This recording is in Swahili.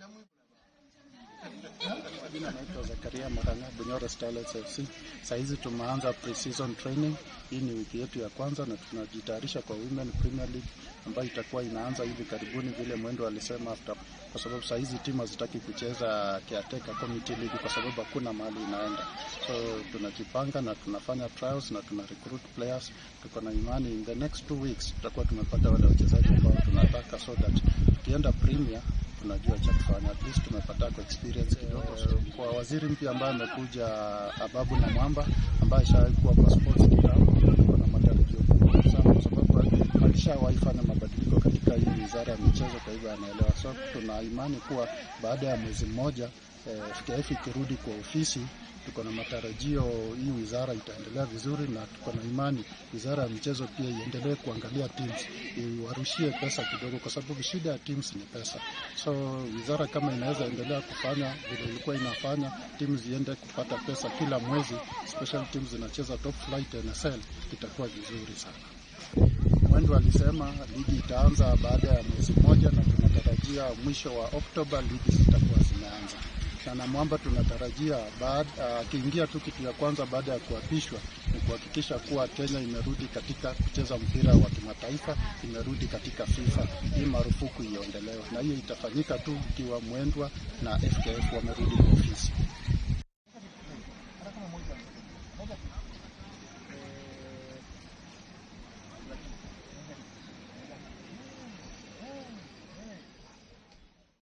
Jina naitwa Zakaria Maranga, Bunyoro Starlets FC. Saa hizi tumeanza pre-season training. Hii ni wiki yetu ya kwanza na tunajitayarisha kwa Women Premier League ambayo itakuwa inaanza hivi karibuni, vile mwendo alisema after, kwa sababu saa hizi timu hazitaki kucheza caretaker committee league kwa sababu hakuna mahali inaenda. So tunajipanga na tunafanya trials na tuna recruit players. Tuko na imani in the next two weeks tutakuwa tumepata wale wachezaji ambao tunataka, so that tukienda Premier tunajua cha kufanya. At least tumepata kwa experience kidogo. So, kwa waziri mpya ambaye amekuja Ababu na Mwamba ambaye ashakuwa kwa sports kitambo, tuko na matarajio makubwa sana kwa sababu alishawahi fanya mabadiliko katika hii wizara ya michezo, kwa hivyo anaelewa. So tuna imani kuwa baada ya mwezi mmoja eh, FKF ikirudi kwa ofisi tuko na matarajio hii wizara itaendelea vizuri, na tuko na imani wizara ya michezo pia iendelee kuangalia teams, iwarushie pesa kidogo, kwa sababu shida ya teams ni pesa. So wizara kama inaweza endelea kufanya vile ilikuwa inafanya, teams ziende kupata pesa kila mwezi, special teams zinacheza top flight NSL, itakuwa vizuri sana. Mwendo alisema ligi itaanza baada ya mwezi mmoja, na tunatarajia mwisho wa Oktoba ligi zitakuwa zimeanza na Namwamba tunatarajia akiingia uh, tu kitu ya kwanza baada ya kuapishwa ni kuhakikisha kuwa Kenya imerudi katika kucheza mpira wa kimataifa, imerudi katika FIFA, hii marufuku iondolewe, na hiyo itafanyika tu ikiwa Mwendwa na FKF wamerudi kwa ofisi.